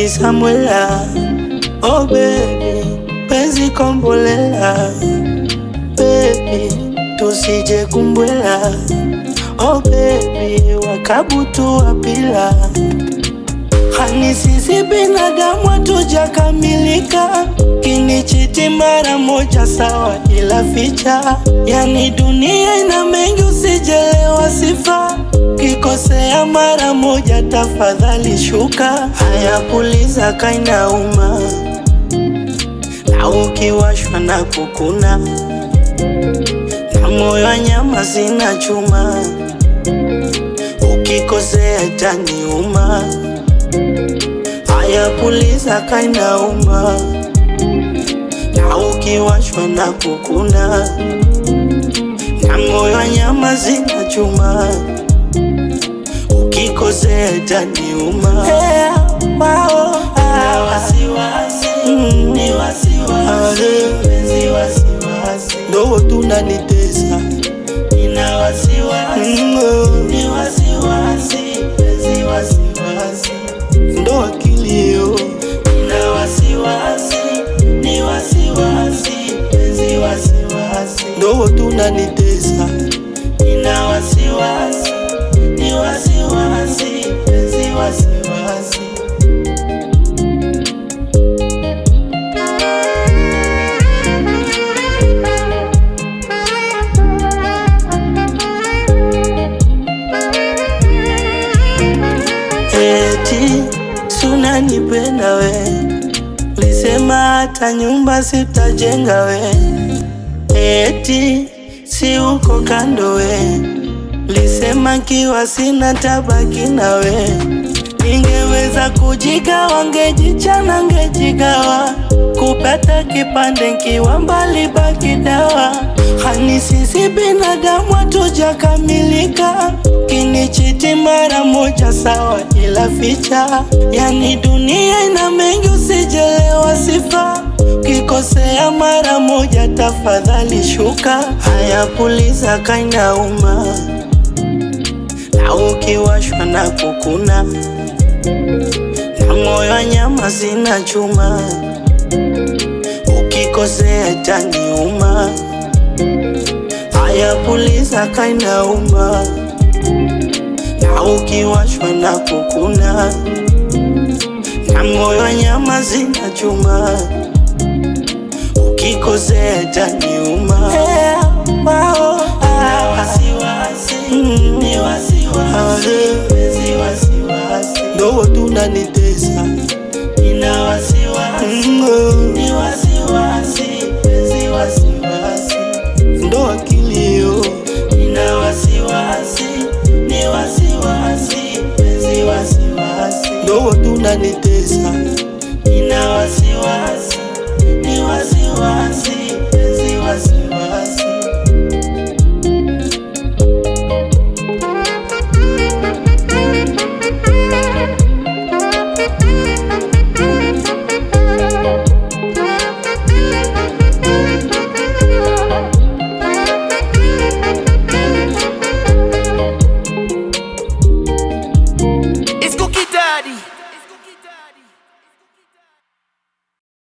Samwela, oh baby, penzi kombolela, baby, tusije kumbwela, oh baby, wakabutu wapila Hani sisi binadamu hatujakamilika, kinichiti mara moja sawa, ila ficha yani dunia ina mengi, usijelewa sifa. Kikosea mara moja, tafadhali shuka. Haya, puliza kainauma, na ukiwashwa na kukuna, na moyo wa nyama sina chuma, ukikosea itaniuma. Haya, puliza kainauma, na ukiwashwa na kukuna, na moyo wa nyama sina chuma, ukikosea itaniuma. Hey, wao, Na wasiwasi, Mm. ni wasiwasi, Ah, penzi wasiwasi, ndo tunanitesa nina wasiwasi, Mm, oh, ni wasiwasi, penzi wasiwasi, ndo akilio nina wasiwasi, ni wasiwasi, penzi wasiwasi, ndo tunanitesa nina wasiwasi, ni wasiwasi, penzi wasiwasi. eti sunanipenda we, lisema hata nyumba sitajenga we, eti si uko kando we, lisema kiwa sina tabaki na we, ningeweza kujigawa, ngejichana, ngejigawa kupata kipande nkiwa mbali, baki dawa. Hani sisi binadamu hatujakamilika, kinichiti mara moja sawa, ila ficha yani dunia ina mengi, usijelewa sifa. Kikosea mara moja, tafadhali shuka. Haya, puliza kainauma, na ukiwashwa na kukuna, na moyo wa nyama sina chuma ukikosea itaniuma. Haya, puliza kainauma, na ukiwashwa na kukuna, na moyo wa nyama zina chuma, ukikosea itaniuma. Hey, wao, Na ah, wasiwasi, Mm. ni wasiwasi, Ah. penzi wasiwasi, ndo tunanitesa nina wasiwasi, Mm, oh, ni wasiwasi, penzi wasiwasi, ndo akilio nina wasiwasi, ni wasiwasi, penzi wasiwasi, ndo tunanitesa nina wasiwasi, ni wasiwasi, penzi wasiwasi.